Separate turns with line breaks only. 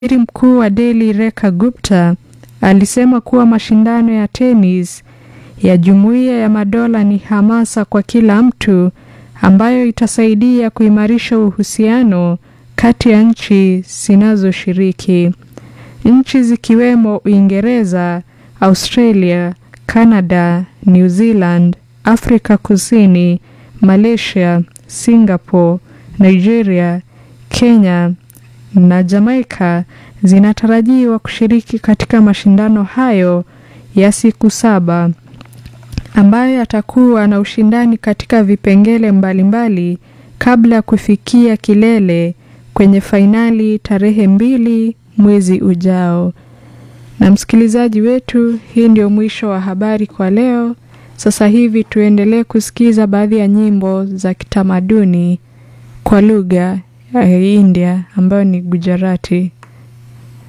Waziri Mkuu wa Delhi Rekha Gupta alisema kuwa mashindano ya tenis ya Jumuiya ya Madola ni hamasa kwa kila mtu ambayo itasaidia kuimarisha uhusiano kati ya nchi zinazoshiriki. Nchi zikiwemo Uingereza, Australia, Canada, New Zealand, Afrika Kusini, Malaysia, Singapore, Nigeria, Kenya na Jamaica zinatarajiwa kushiriki katika mashindano hayo ya siku saba ambayo yatakuwa na ushindani katika vipengele mbalimbali kabla ya kufikia kilele kwenye fainali tarehe mbili mwezi ujao. Na msikilizaji wetu, hii ndio mwisho wa habari kwa leo. Sasa hivi tuendelee kusikiza baadhi ya nyimbo za kitamaduni kwa lugha ya India ambayo ni Gujarati.